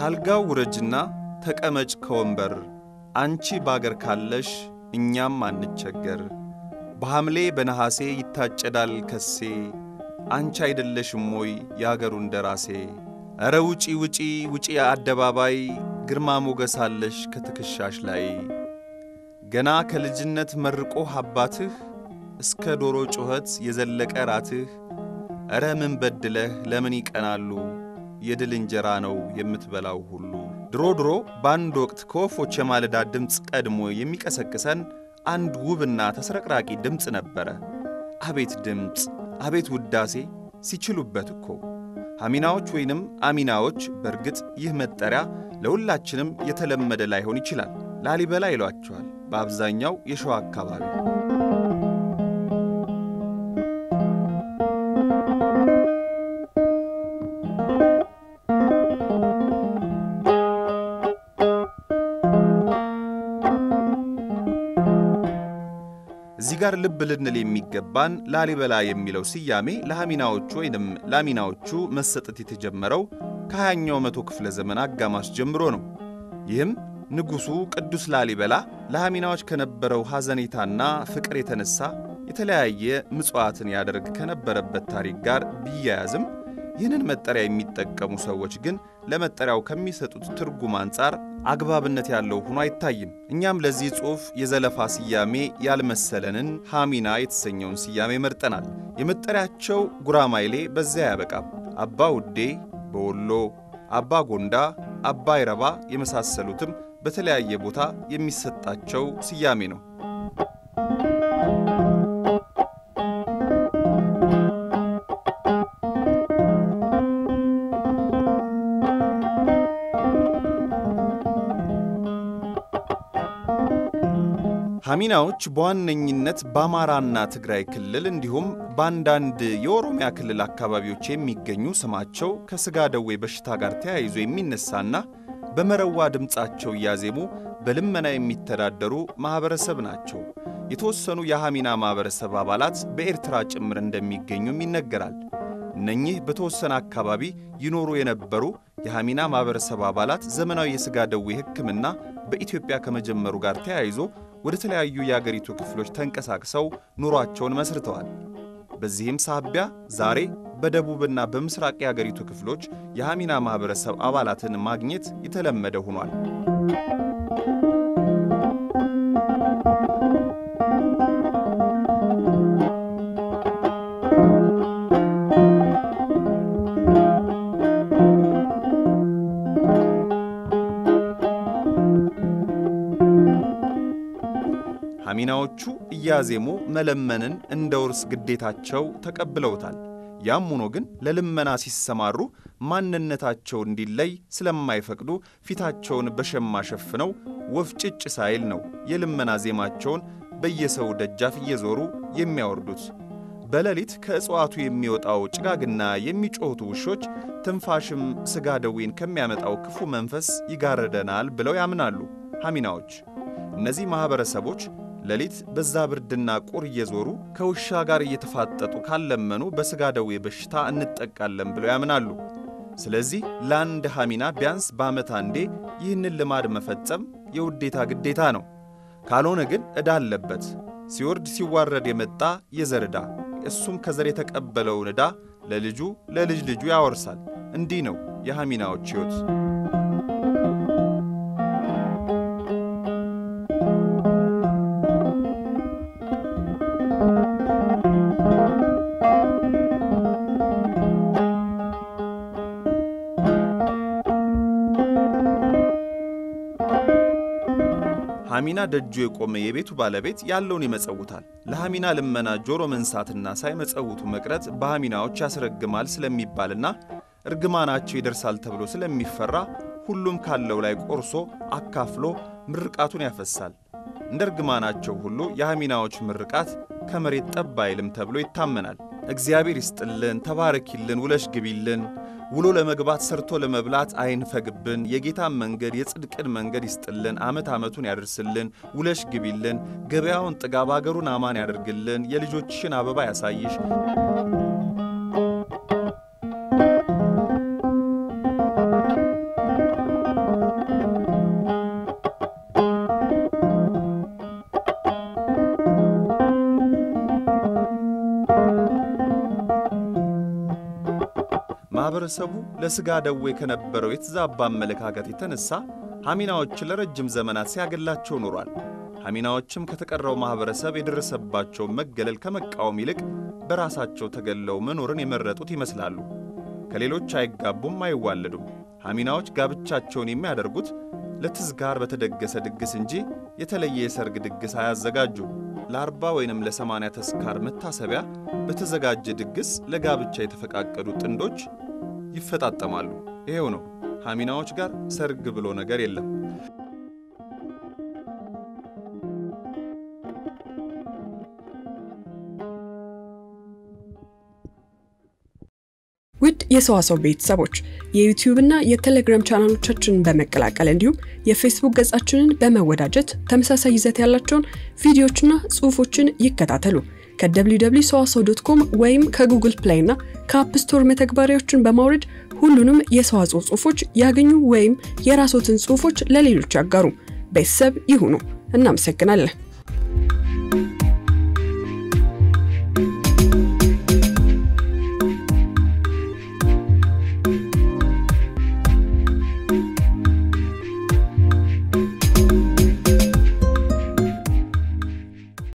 ካልጋው ውረጅና ተቀመጭ ከወንበር አንቺ ባገር ካለሽ እኛም አንቸገር። በሐምሌ በነሐሴ ይታጨዳል ከሴ አንቺ አይደለሽም ሞይ የአገሩ እንደራሴ። ኧረ ውጪ ውጪ ውጪ አደባባይ ግርማ ሞገስ አለሽ ከትከሻሽ ላይ። ገና ከልጅነት መርቆህ አባትህ እስከ ዶሮ ጩኸት የዘለቀ ራትህ። ኧረ ምን በድለህ ለምን ይቀናሉ የድል እንጀራ ነው የምትበላው ሁሉ። ድሮ ድሮ በአንድ ወቅት ከወፎች የማለዳ ድምፅ ቀድሞ የሚቀሰቅሰን አንድ ውብና ተስረቅራቂ ድምፅ ነበረ። አቤት ድምፅ፣ አቤት ውዳሴ ሲችሉበት እኮ ሐሚናዎች ወይንም አሚናዎች። በእርግጥ ይህ መጠሪያ ለሁላችንም የተለመደ ላይሆን ይችላል። ላሊበላ ይሏቸዋል በአብዛኛው የሸዋ አካባቢ። እዚህ ጋር ልብ ልንል የሚገባን ላሊበላ የሚለው ስያሜ ለሐሚናዎቹ ወይንም ላሚናዎቹ መሰጠት የተጀመረው ከሃያኛው መቶ ክፍለ ዘመን አጋማሽ ጀምሮ ነው። ይህም ንጉሡ ቅዱስ ላሊበላ ለሐሚናዎች ከነበረው ሐዘኔታና ፍቅር የተነሳ የተለያየ ምጽዋትን ያደርግ ከነበረበት ታሪክ ጋር ቢያያዝም ይህንን መጠሪያ የሚጠቀሙ ሰዎች ግን ለመጠሪያው ከሚሰጡት ትርጉም አንጻር አግባብነት ያለው ሆኖ አይታይም። እኛም ለዚህ ጽሑፍ የዘለፋ ስያሜ ያልመሰለንን ሐሚና የተሰኘውን ስያሜ መርጠናል። የመጠሪያቸው ጉራማይሌ በዚያ አያበቃም። አባ ውዴ በወሎ፣ አባ ጎንዳ፣ አባ ይረባ የመሳሰሉትም በተለያየ ቦታ የሚሰጣቸው ስያሜ ነው። ሐሚናዎች በዋነኝነት በአማራና ትግራይ ክልል እንዲሁም በአንዳንድ የኦሮሚያ ክልል አካባቢዎች የሚገኙ ስማቸው ከሥጋ ደዌ በሽታ ጋር ተያይዞ የሚነሳና በመረዋ ድምፃቸው እያዜሙ በልመና የሚተዳደሩ ማኅበረሰብ ናቸው። የተወሰኑ የሐሚና ማኅበረሰብ አባላት በኤርትራ ጭምር እንደሚገኙም ይነገራል። እነኚህ በተወሰነ አካባቢ ይኖሩ የነበሩ የሐሚና ማኅበረሰብ አባላት ዘመናዊ የሥጋ ደዌ ሕክምና በኢትዮጵያ ከመጀመሩ ጋር ተያይዞ ወደ ተለያዩ የአገሪቱ ክፍሎች ተንቀሳቅሰው ኑሯቸውን መስርተዋል። በዚህም ሳቢያ ዛሬ በደቡብና በምስራቅ የአገሪቱ ክፍሎች የሐሚና ማኅበረሰብ አባላትን ማግኘት የተለመደ ሆኗል። ሐሚናዎቹ እያዜሙ መለመንን እንደ ውርስ ግዴታቸው ተቀብለውታል። ያም ሆኖ ግን ለልመና ሲሰማሩ ማንነታቸው እንዲለይ ስለማይፈቅዱ ፊታቸውን በሸማ ሸፍነው ወፍ ጭጭ ሳይል ነው የልመና ዜማቸውን በየሰው ደጃፍ እየዞሩ የሚያወርዱት። በሌሊት ከእጽዋቱ የሚወጣው ጭጋግና የሚጮኹት ውሾች ትንፋሽም ሥጋ ደዌን ከሚያመጣው ክፉ መንፈስ ይጋርደናል ብለው ያምናሉ ሐሚናዎች። እነዚህ ማኅበረሰቦች ሌሊት በዛ ብርድና ቁር እየዞሩ ከውሻ ጋር እየተፋጠጡ ካለመኑ በሥጋ ደዌ በሽታ እንጠቃለን ብለው ያምናሉ። ስለዚህ ለአንድ ሐሚና ቢያንስ በዓመት አንዴ ይህንን ልማድ መፈጸም የውዴታ ግዴታ ነው። ካልሆነ ግን ዕዳ አለበት። ሲወርድ ሲዋረድ የመጣ የዘር ዕዳ፣ እሱም ከዘር የተቀበለውን ዕዳ ለልጁ ለልጅ ልጁ ያወርሳል። እንዲህ ነው የሐሚናዎች ሕይወት። ሐሚና ደጁ የቆመ የቤቱ ባለቤት ያለውን ይመጸውታል። ለሐሚና ልመና ጆሮ መንሳትና ሳይመጸውቱ መቅረት በሐሚናዎች ያስረግማል ስለሚባልና እርግማናቸው ይደርሳል ተብሎ ስለሚፈራ ሁሉም ካለው ላይ ቆርሶ አካፍሎ ምርቃቱን ያፈሳል። እንደ እርግማናቸው ሁሉ የሐሚናዎች ምርቃት ከመሬት ጠብ አይልም ተብሎ ይታመናል። እግዚአብሔር ይስጥልን፣ ተባረኪልን፣ ውለሽ ግቢልን ውሎ ለመግባት ሰርቶ ለመብላት አይንፈግብን። የጌታን መንገድ የጽድቅን መንገድ ይስጥልን። ዓመት ዓመቱን ያደርስልን። ውለሽ ግቢልን። ገበያውን ጥጋብ አገሩን አማን ያደርግልን። የልጆችሽን አበባ ያሳይሽ። ማኅበረሰቡ ለሥጋ ደዌ ከነበረው የተዛባ አመለካከት የተነሣ ሐሚናዎች ለረጅም ዘመናት ሲያገላቸው ኖሯል። ሐሚናዎችም ከተቀረው ማኅበረሰብ የደረሰባቸውን መገለል ከመቃወም ይልቅ በራሳቸው ተገለው መኖርን የመረጡት ይመስላሉ። ከሌሎች አይጋቡም፣ አይዋለዱም። ሐሚናዎች ጋብቻቸውን የሚያደርጉት ለትዝጋር በተደገሰ ድግስ እንጂ የተለየ የሰርግ ድግስ አያዘጋጁም። ለአርባ ወይንም ለሰማንያ ተስካር መታሰቢያ በተዘጋጀ ድግስ ለጋብቻ የተፈቃቀዱ ጥንዶች ይፈጣጠማሉ። ይሄው ነው። ሐሚናዎች ጋር ሰርግ ብሎ ነገር የለም። ውድ የሰዋሰው ቤተሰቦች የዩቲዩብ እና የቴሌግራም ቻናሎቻችንን በመቀላቀል እንዲሁም የፌስቡክ ገጻችንን በመወዳጀት ተመሳሳይ ይዘት ያላቸውን ቪዲዮዎችና ጽሑፎችን ይከታተሉ። ከwww ሰዋሰው ዶት ኮም ወይም ከጉግል ፕሌይ እና ከአፕ ስቶር መተግበሪያዎችን በማውረድ ሁሉንም የሰዋስው ጽሑፎች ያገኙ ወይም የራስዎትን ጽሑፎች ለሌሎች ያጋሩ። ቤተሰብ ይሁኑ። እናመሰግናለን።